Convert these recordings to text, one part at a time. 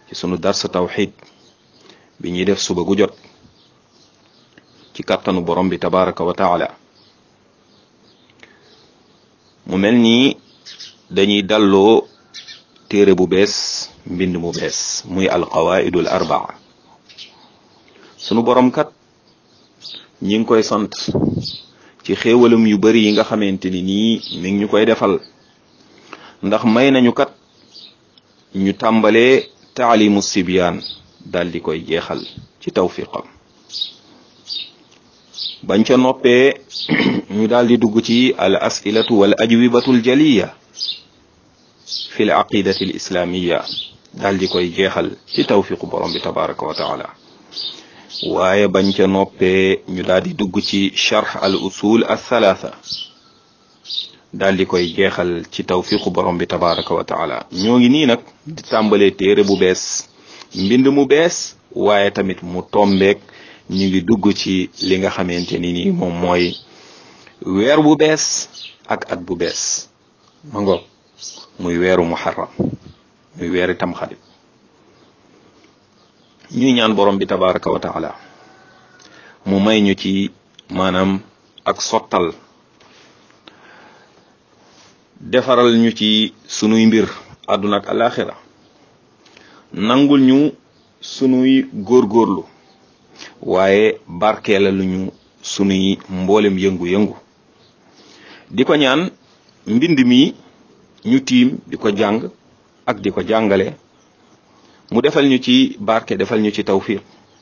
ci sunu dars tawxid bi ñuy def suba gu jot ci kàttanu borom bi tabaraka wa taala mu mel nii dañuy dalloo téere bu bees mbind mu bees muy alqawaidul arbaa sunu borom kat ñi ngi koy sant ci xéewalam yu bari yi nga xamante ni nii mi ngi ñu koy defal ndax may nañu kat ñu tàmbalee taalimu sibyaan daal di koy jeexal ci tawfiqam bañ ca noppee ñu daal di dugg ci al asilatu wal ajwibatu al jaliya fi l aqidati al islamiya daal di koy jeexal ci tawfiqu borom bi tabaraka wa taala waaye bañ ca noppee ñu daal di dugg ci charx al usul al thalatha daal di koy jeexal ci tawfiqu borom bi tabaraka wa taala ñoo ngi nii nag di tàmbalee téere bu bees mbind mu bees waaye tamit mu tombeek ñu ngi dugg ci li nga xamante ni nii moom mooy weer bu bees ak at bu bees ma ngoog muy weeru muharram muy weeri tamxarit ñuy ñaan borom bi tabaraka wa taala mu may ñu ci maanaam ak sottal defaral ñu ci sunuy mbir àdduna ak alaxira nangul ñu sunuy góorgóorlu waaye barkeela lu ñu sunuy mboolem yëngu-yëngu di ko ñaan mbind mi ñu tiim di ko jàng ak di ko jàngale mu defal ñu ci barke defal ñu ci tawfiq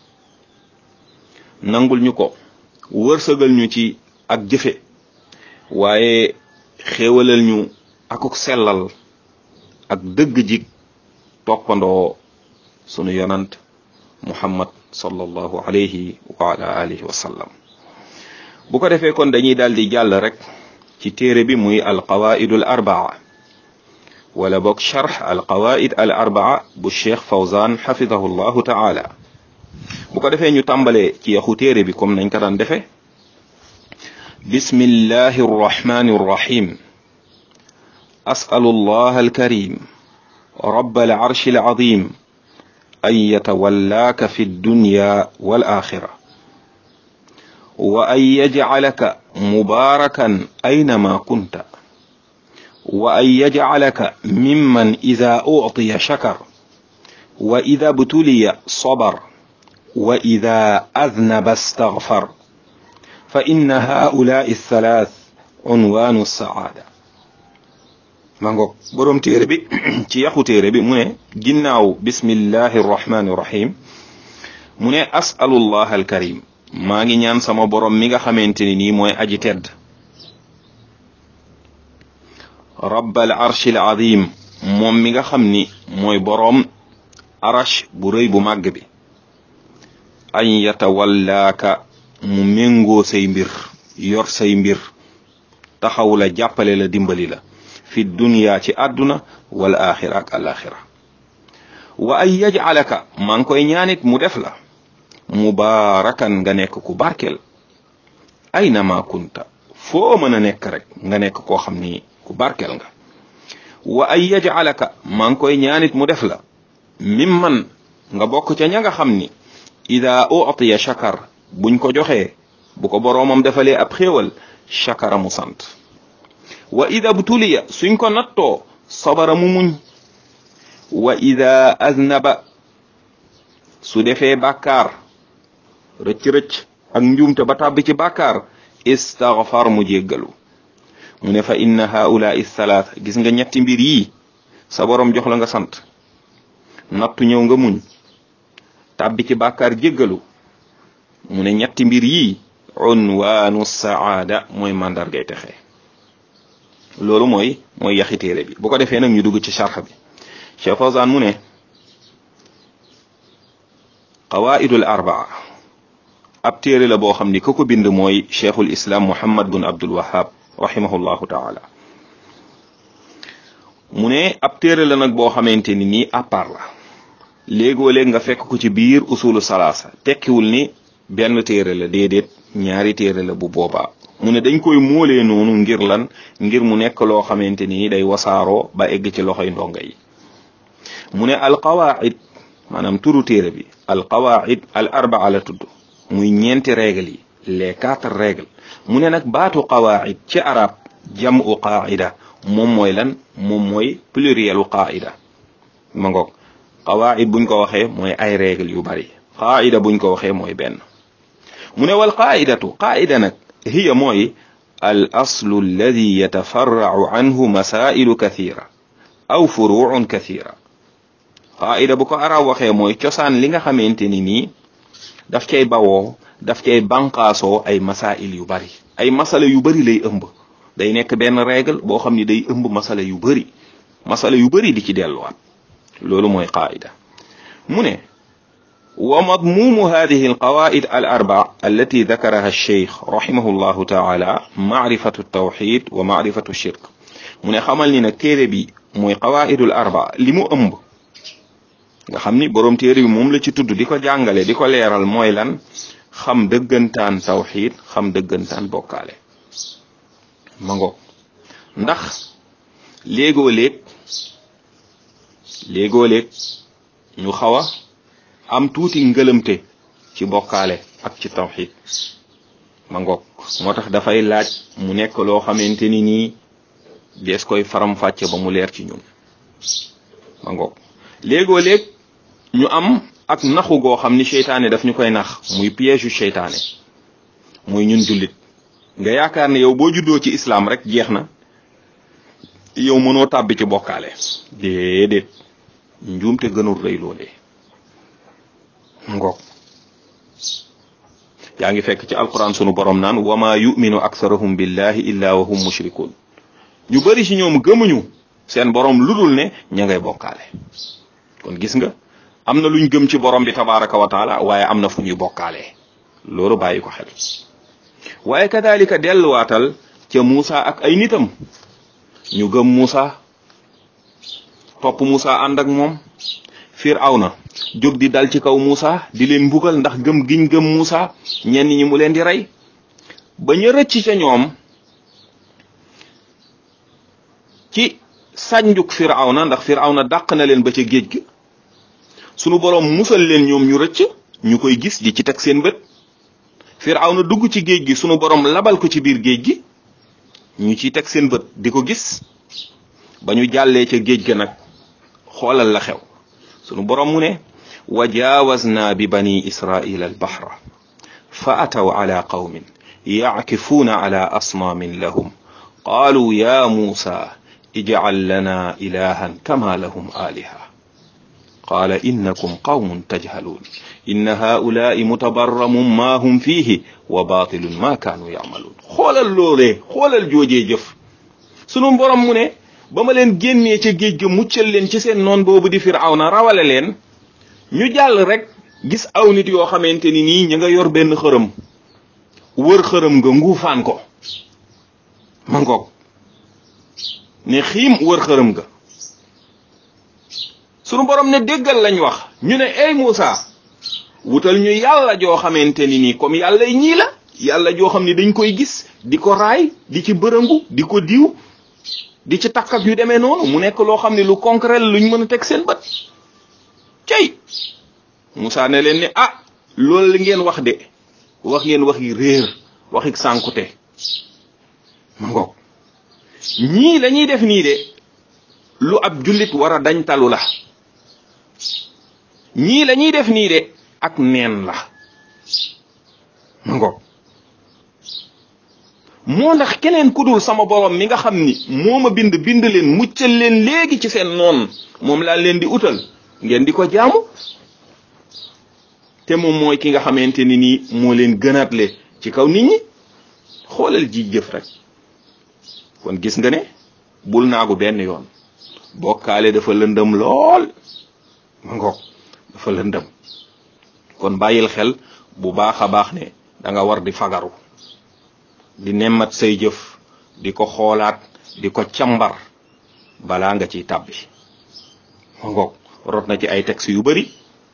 nangul ñu ko wërsëgal ñu ci ak jëfe waaye xéewalal ñu akuk sellal ak dëgg jik toppandoo sunu yonant muhammad sallallahu alayhi wa ala alihi wa sallam bu ko defee kon dañuy daal di jàll rek ci téere bi muy alqawaidu al arbaa wala boog charx alqawaid al arbaa bu cheikh fawzan xafidahu llahu taala bu ko defee ñu tàmbalee ci yaxu téere bi comme nañ ko daan defee bismillahi arrahmani arrahim asalu allah alkarim رب العرش العظيم أن يتولاك في الدنيا والآخرة وأن يجعلك مباركا أينما كنت وأن يجعلك ممن إذا أعطي شكر وإذا ابتلي صبر وإذا أذنب استغفر فإن هؤلاء الثلاث عنوان السعادة mangoog boroom téere bi ci yaxu téere bi mu ne ginnaaw bismillahi rrahmani rrahim mu ne asalullah alkarim maa ngi ñaan sama borom mi nga xamante ni nii mooy aji tedd rabbal arshil azim moom mi nga xam ni mooy boroom arash bu rëy bu màgg bi an yatawallaaka mu méngoo say mbir yor say mbir taxaw la jàppale la dimbali la fi dunya ci àdduna wal axira ak alaxira wa ay yajalaka maa ngi koy ñaanit mu def la mubaarakan nga nekk ku barkeel ayna ma kunta foo mën a nekk rek nga nekk koo xam ni ku barkeel nga wa ay yajalaka maa ngi koy ñaanit mu def la mimman nga bokk ca ña nga xam ni ida utiya shakar buñ ko joxee bu ko boroomam defalee ab xéewal shakara mu sant wa ida btuliya suñ ko nattoo sabara mu muñ wa ida aznaba su defee bàkkaar rëcc-rëcc ak njuumte ba tàbbi ci bàkkaar istaghfar mu jéggalu mu ne fa inna haulaai thalath gis nga ñetti mbir yii sa borom jox la nga sant nattu ñëw nga muñ tàbbi ci bàkkaar jéggalu mu ne ñetti mbir yii unwaanu saada mooy màndargay texe loolu mooy mooy yaxi téere bi bu ko defee nag ñu dugg ci charx bi Cheikh Fawzan mu ne qawaidul arbaa ab téere la boo xam ni ku ko bind mooy cheikhul islam muhammad bun abdul wahab rahimahullahu taala mu ne ab téere la nag boo xamante ni nii à part la léegoo léeg nga fekk ko ci biir usulu salaasa tekkiwul ni benn téere la déedéet ñaari téere la bu boobaa mu ne dañ koy móolee noonu ngir lan ngir mu nekk loo xamante ni day wasaaroo ba egg ci loxoy ndonga yi mu ne alqawaid maanaam turu téere bi al qawaid al arbaa la tudd muy ñeenti règle yi les quatre règles mu ne nag baatu qawaid ci arab jamu qaida moom mooy lan moom mooy plurielu qaida ma ngoog qawaid buñ ko waxee mooy ay règle yu bari qaida buñ ko waxee mooy benn mu ne wal qaidatu qaida nag hiya mooy al aslu alladi yatafarracu anhu masailu kathira aw furucun kathira qaida bu ko arab waxee mooy cosaan li nga xamante ni nii daf cay bawoo daf cay banqaasoo ay masail yu bari ay masala yu bari lay ëmb day nekk benn règle boo xam ni day ëmb masala yu bari masala yu bari di ci delluwaat loolu mooy qaida mu ne wa madmumu hadihi alqawaid al arba allati dakaraha alcheikh rahimahu llahu taala maarifatu tawxid wa maarifatu shirk mu ne xamal ni nag téere bi mooy qawaidul arba li mu ëmb nga xam ni boroom téere bi moom la ci tudd di ko jàngale di ko leeral mooy lan xam dëggantaan tawxid xam dëggantaan bokkaale ma ngo ndax léegoo léeg léegoo léeg ñu xaw a am tuuti ngëlëmte ci bokkaale ak ci tawxid ma ngoog moo tax dafay laaj mu nekk loo xamante ni nii dees koy faram fàcce ba mu leer ci ñun ma ngoog léegoo léeg ñu am ak naxu goo xam ni seytaane daf ñu koy nax muy piège yu seytaane muy ñun jullit nga yaakaar ne yow boo juddoo ci islam rek jeex na yow mënoo tàbbi ci bokkaale déedéet njuumte gënul rëy loolee ngoog yaa ngi fekk ci alquran sunu borom naan wama yuminu aktharuhum billahi illa wa hum mushrikun ñu bari ci ñoom gëmuñu seen borom ludul ne ña ngay bokkaale kon gis nga am na luñ gëm ci borom bi tabaraka wa taala waaye am na fu ñuy bokkaalee loolu bàyyi ko xel waaye kadalika delluwaatal ca Muusa ak ay nitam ñu gëm Muusa topp Muusa ànd ak moom Firawna jóg di dal ci kaw Muusa di leen mbugal ndax gëm giñ gëm Muusa ñenn ñi mu leen di rey ba ñu rëcc ca ñoom ci sànjuk Firawna ndax Firawna dàq na leen ba ca géej gi sunu boroom musal leen ñoom ñu rëcc ñu koy gis di ci teg seen bët Firawna dugg ci géej gi sunu boroom labal ko ci biir géej gi ñu ciy teg seen bët di ko gis ba ñu jàllee ca géej ga nag xoolal la xew sunu boroom mu ne wa jaawazna bi bani israila al bahra fa ataw ala qawmin yaakifuuna ala asnaamin lahum qaalu ya muusa ijcal lana ilahan kama lahum aliha qaala innakum qawmun tajhaluun inna haulaai mutabarramun ma hum fiihi wa baatilun ma kaanu yacmaluun xoolal loolee xoolal joojee jëf sunu borom mu ne ba ma leen génnee ca géej ga muccal leen ci seen noon boobu di firawna rawale leen ñu jàll rek gis aw nit yoo xamante ni nii ña nga yor benn xërëm wër xërëm nga nguufaan ko ma ngoog ne xiim wër xërëm nga sunu borom ne déggal lañ wax ñu ne ey Moussa wutal ñu yàlla joo xamante ni nii comme yàlla ñii la yàlla joo xam ni dañ koy gis di ko raay di ci bërëngu di ko diw di ci takk ak yu demee noonu mu nekk loo xam ne lu concret luñ mën a teg seen bët cey Moussa ne leen ne ah loolu li ngeen wax de wax ngeen wax yi réer waxi sànkute ma ngoog ñii lañuy def nii de lu ab jullit war a dañ talu la ñii lañuy def nii de ak neen la ma ngoog moo ndax keneen ku dul sama borom mi nga xam ni moo ma bind bind leen muccal leen léegi ci seen noon moom laa leen di utal ngeen di ko jaamu te moom mooy ki nga xamante ni nii moo leen gënaatle ci kaw nit ñi xoolal ji jëf rek kon gis nga ne bul naagu benn yoon bokkaale dafa lëndëm lool ma ngoog dafa lëndëm kon bàyyil xel bu baax a baax ne da nga war di fagaru di nemmat say jëf di ko xoolaat di ko càmbar balaa nga ciy tàbbi ma ngoog rot na ci ay texte yu bari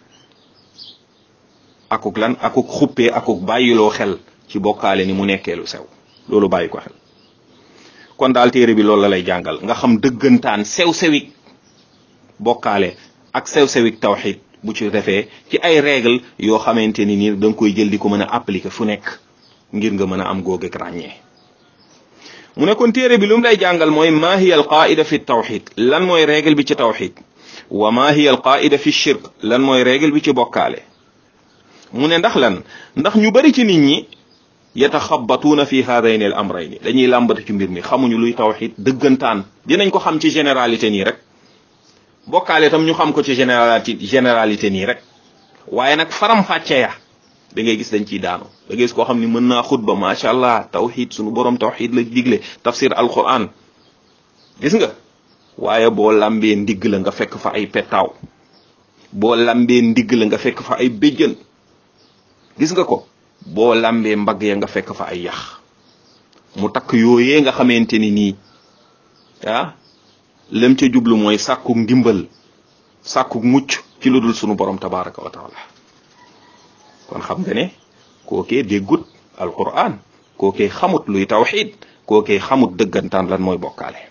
akuk lan akuk xuppee akuk bàyyiloo xel ci bokkaale ni mu nekkee lu sew loolu bàyyi ko xel kon daal téere bi loolu la lay jàngal nga xam dëggantaan sew-sewik bokkaale ak sew-sewik tawxid bu ci defee ci ay règle yoo xamante ni nii da nga koy jël di ko mën a appliquer fu nekk ngir nga mën a am googeeg ràññee mu ne kon téere bi lu mu lay jàngal mooy ma hiya al qaida fi tawxid lan mooy règle bi ci tawxid wa ma hiya al qaida fi shirk lan mooy règle bi ci bokkaale mu ne ndax lan ndax ñu bari ci nit ñi yataxabatuuna fi haadayni al amrayni dañuy làmbatu ci mbir mi xamuñu luy tawxid dëggantaan dinañ ko xam ci généralité nii rek bokkaale tam ñu xam ko ci généralité généralité nii rek waaye nag faram fàcce ya da ngay gis dañ ciy daanu da ngay gis koo xam ni mën naa xutba macha allah tawxid sunu borom tawxid la digle tafsir alquran gis nga waaye boo lambee ndigg la nga fekk fa ay pettaaw boo lambee ndigg la nga fekk fa ay béjjën gis nga ko boo lambee mbagg ya nga fekk fa ay yax mu takk yooyee nga xamante ni nii ah lam ca jublu mooy sàkku ndimbal sàkku mucc ci lu dul sunu borom tabaraka wa taala kon xam nga ne kookee déggut alquran kookee xamut luy tawxid kookee xamut dëggantaan lan mooy bokkaale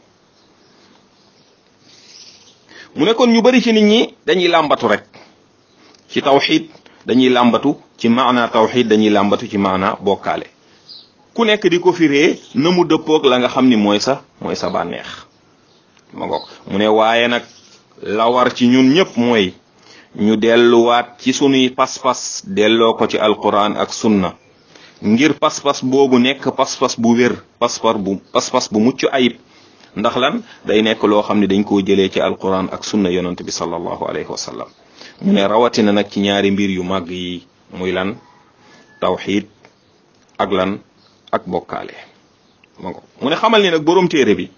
mu ne kon ñu bari ci nit ñi dañuy làmbatu rek ci tawxid dañuy làmbatu ci maana tawxid dañuy làmbatu ci maana bokkaale ku nekk di ko firee na mu dëppoog la nga xam ni mooy sa mooy sa bànneex ma ngoog mu ne waaye nag la war ci ñun ñëpp mooy ñu delluwaat ci sunuy pas-pas delloo ko ci alquran ak sunna ngir pas-pas boobu nekk pas-pas bu wér pas-pas bu pas-pas bu mucc ayib ndax lan day nekk loo xam ne dañ koo jëlee ci alquran ak sunna yonent bi sallallahu alayhi wa sallam mu ne rawatina nag ci ñaari mbir yu màgg yi muy lan tawxid ak lan ak bokkaale ma ngo mu ne xamal ni nag borom téere bi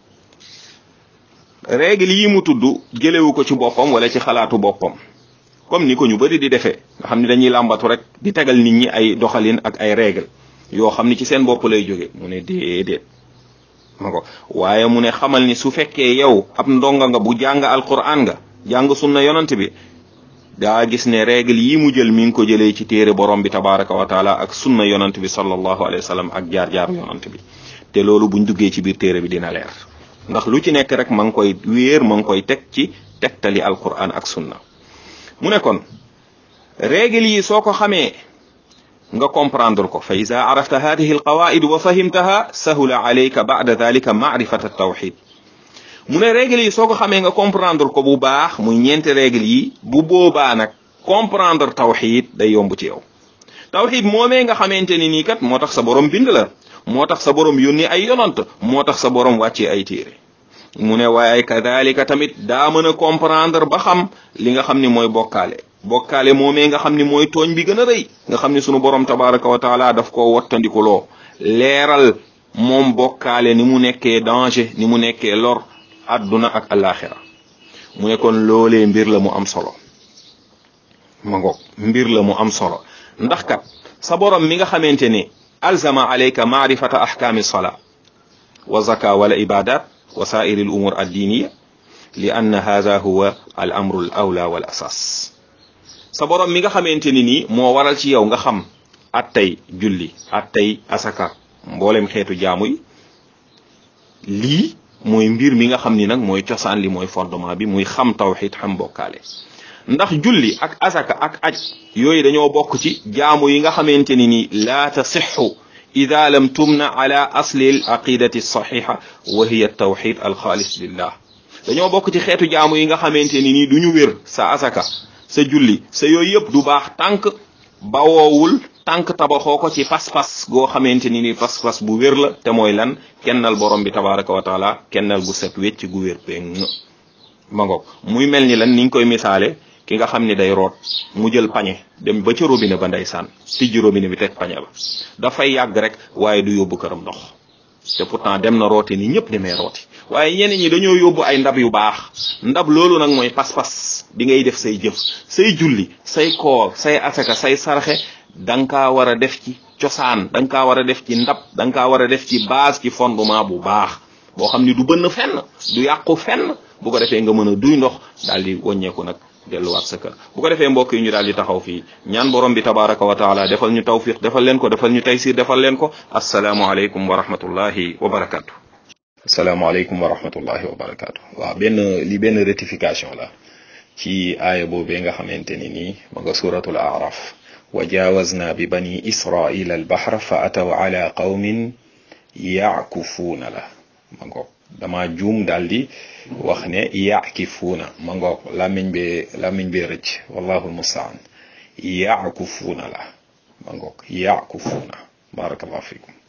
règle yi mu tudd jëlewu ko ci boppam wala ci xalaatu boppam comme ni ko ñu bari di defee nga xam ne dañuy làmbatu rek di tegal nit ñi ay doxalin ak ay règle yoo xam ni ci seen bopp lay jóge mu ne déedéet ma ko waaye mu ne xamal ni su fekkee yow ab ndonga nga bu jàng alquran nga jàng sunna yonant bi daa gis ne règle yi mu jël mi ngi ko jëlee ci téere borom bi tabaraka wa taala ak sunna yonant bi sallallahu alayhi wa sallam ak jaar-jaaru yonant bi te loolu buñ duggee ci biir téere bi dina leer ndax lu ci nekk rek ma ngi koy wéer ma ngi koy teg ci tegtali alquran ak sunna mu ne kon règle yi soo ko xamee nga comprendre ko fa ida arafta hadihi alqawaid wa fahimtaha sahula alayka ba'da dhalika ma'rifat at-tawhid mu ne règle yi soo ko xamee nga comprendre ko bu baax muy ñeenti règle yi bu boobaa nag comprendre tawhid day yomb ci yow tawhid moomee nga xamante ni nii kat moo tax sa borom bind la moo tax sa borom yónni ay yonant moo tax sa borom wàccee ay téere mu ne waaye kadalika tamit daa mën a comprendre ba xam li nga xam ni mooy bokkaale bokkaale moomee nga xam ni mooy tooñ bi gën a rëy nga xam ni sunu borom tabaraka wa taala daf koo wattandikuloo leeral moom bokkaale ni mu nekkee danger ni mu nekkee lor adduna ak alaxira mu ne kon loolee mbir la mu am solo ma ngoog mbir la mu am solo ndax kat sa borom mi nga xamante ni alzama alayka maarifata ahkaami salaa wa zaka wala ibadat wa saa'iri al umur addiniya li anna hadha huwa al amru al awla wal asas sa borom mi nga xamante ni nii moo waral ci yow nga xam attay julli attay asaka mboolem xeetu jaamu yi lii mooy mbir mi nga xam ni nag mooy cosaan li mooy fondement bi muy xam tawxid xam bokkaale ndax julli ak asaka ak aj yooyu dañoo bokk ci jaamu yi nga xamante ni nii laa tasixu ida lam tumna ala asli al aqidati saxixa wa hiya tawxid alxaalis lillah dañoo bokk ci xeetu jaamu yi nga xamante ni nii du ñu wér sa asaka sa julli sa yooyu yëpp du baax tànk bawoowul tànk tabaxoo ko ci pas-pas goo xamante ni ni pas-pas bu wér la te mooy lan kennal borom bi tabaraka wa taala kennal gu set wecc gu wér péng ma ngoog muy mel ni lan niñ koy misaale ki nga xam ni day root mu jël pañe dem ba ca robinet ba ndeysaan tijji robinet bi teg pañe ba dafay yàgg rek waaye du yóbbu këram ndox te pourtant dem na rooti ni ñëpp demee rooti waaye ñenn ñi dañoo yóbbu ay ndab yu baax ndab loolu nag mooy pas-pas bi ngay def say jëf say julli say koor say asaka say sarxe da nga kaa war a def ci cosaan da nga kaa war a def ci ndab da nga kaa war a def ci base ci fondement bu baax boo xam ni du bënn fenn du yàqu fenn bu ko defee nga mën a duy ndox daal di wàññeeku nag delluwaat sa kër bu ko defee mbokk yi ñu daal di taxaw fii ñaan borom bi tabaraka wa taala defal ñu tawfiq defal leen ko defal ñu taysir defal leen ko asalaamualeykum wa rahmatullahi wa barakatu asalaamaaleykum wa rahmatullahi wa barakatu waaw benn li benn rectification la ci aaya boobee nga xamante ni nii ma nga suratul araf wa jaawazna bi bani israila al bahra fa ataw ala qawmin yaakufuuna la ma ngoog dama juum daal di wax ne yaakifuuna ma ngoog làmmiñ bee làmmiñ bee rëcc wallahu almustaan yaakufuuna la ma ngoog yaakufuuna barakallahu fikum